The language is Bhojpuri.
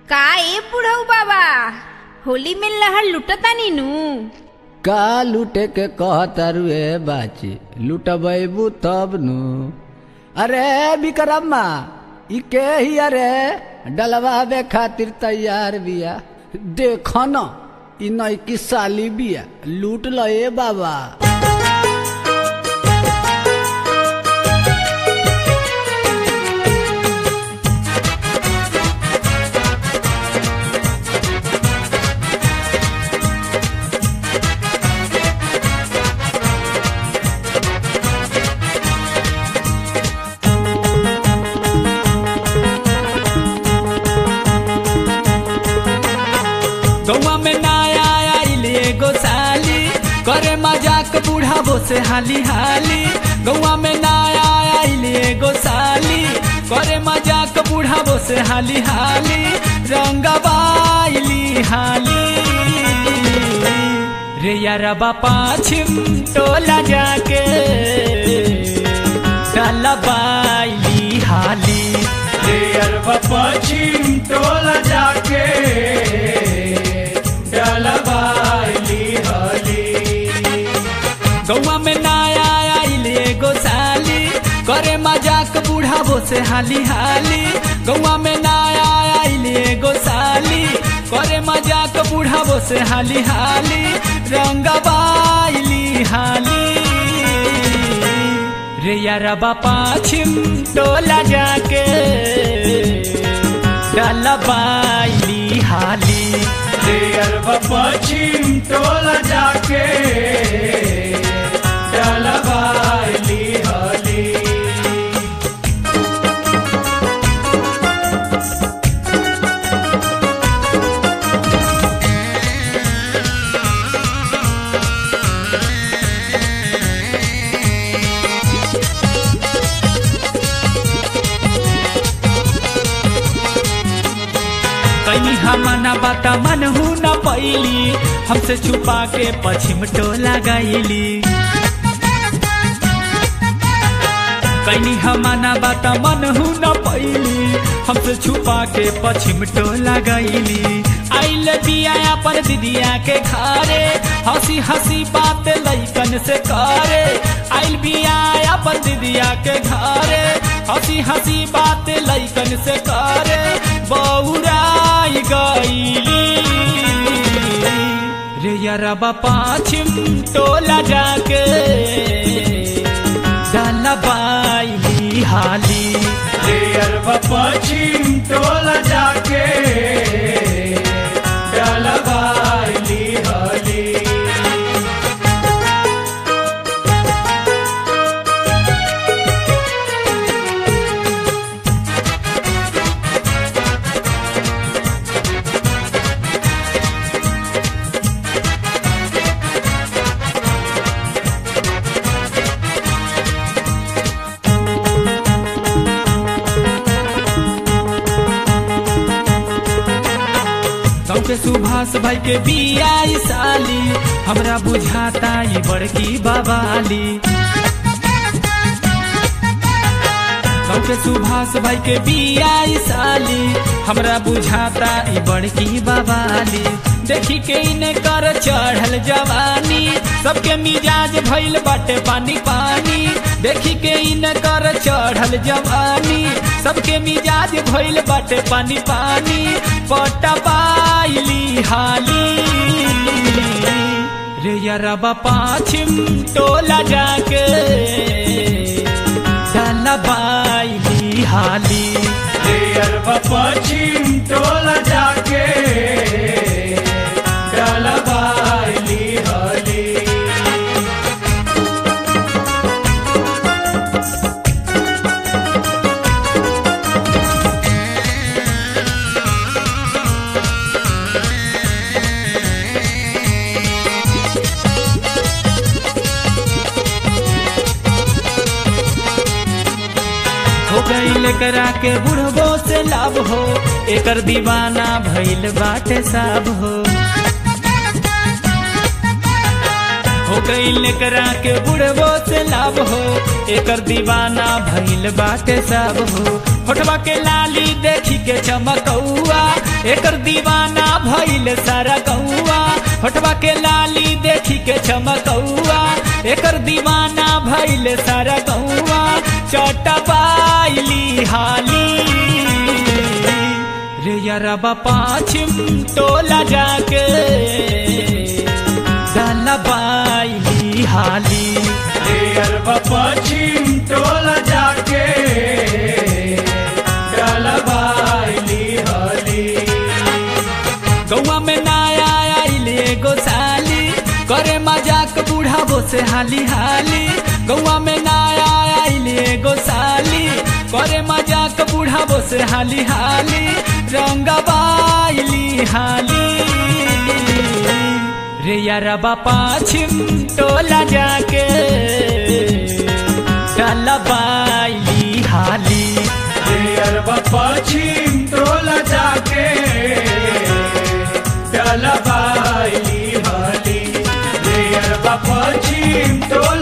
का ए बुढ़ऊ बाबा होली में लहर लुटतानी नु का लूटे के कहतरुए बाची लुटबैबू तब नु अरे विक्रम्मा ई के ही अरे डलवावे खातिर तैयार बिया देख न ई नैकी साली बिया लूट ल ए बाबा गौवा में नया आइल एगो साली करे मजाक बुढ़ाबो से हाली हाली गौवा में नया आइल एगो साली करे मजाक बुढ़ाबो से हाली हाली रंगबाइली हाली रे यारबा पाछिम टोला जाके डलबाइली हाली रे अरबा पश्चिम टोला जाके डलवाइली हली गौवा में नया आइल एगो साली करे मजाक बुढ़ाबो से हाली हाली गौवा में नया आइल एगो साली करे मजाक बुढ़ाबो से हाली हाली रंगबाइली हाली रे यारबा पाछिम टोला जाके डलबाइली हाली रे अरबा पश्चिम टोला जाके डलवाइली हली कहीं हमना बाता मन हूँ न पैली हमसे छुपा के पश्चिम टोला गईली कहीं हमना बाता मन हूँ न पैली हमसे छुपा के पश्चिम टोला गईली आइल बिया अपन दीदिया के घरे हंसी हंसी बात लैकन से करे आइल बिया अपन दीदिया के घरे हंसी हंसी बात लैकन से करे बौराई गईली रे यारबा पाछिम टोला जाके डलबाइली हाली रे अरबा पश्चिम टोला जाके डलवाइली हली गाँव के सुभाष भाई के बिया ई साली हमरा बुझाता ई बड़की बाबाली गाँव के सुभाष भाई के बिया ई साली हमरा बुझाता ई बड़की बाबाली देखी के इने कर चढ़ल जवानी सबके मिजाज भइल बाटे पानी पानी देखी के इने कर चढ़ल जवानी सबके मिजाज भइल बाटे पानी पानी पटबाइली हाली रे यारबा पाछिम टोला जाके डलबाइली हाली रे अरबा पश्चिम टोला जाके डलवाइली हली हो गईल करा के बुढ़बो से लाभ हो एकर दीवाना भइल बाटे साब हो हो गईल करा के बुढ़बो से लाभ हो एकर दीवाना भइल बाटे सब हो होठवा के लाली देखी के चमकौआ एकर दीवाना भइल सारा गौआ होठवा के लाली देखी के चमकौआ एकर दीवाना भइल सारा गौआ चटबाइली हाली रे यारबा पाछिम टोला जाके डलबाइली हाली देयर पश्चिम टोला जाके डलबाइली हली गौआ में नया आइल एगो साली करे मजाक बुढ़ाबो से हाली हाली गौआ में नया आइल एगो साली करे मजाक बुढ़ाबो से हाली हाली रंगबाइली हाली रे यारबा पाछिम टोला जाके डलबाइली हाली देयर पश्चिम टोला जाके डलबाइली हली देयर पश्चिम टोला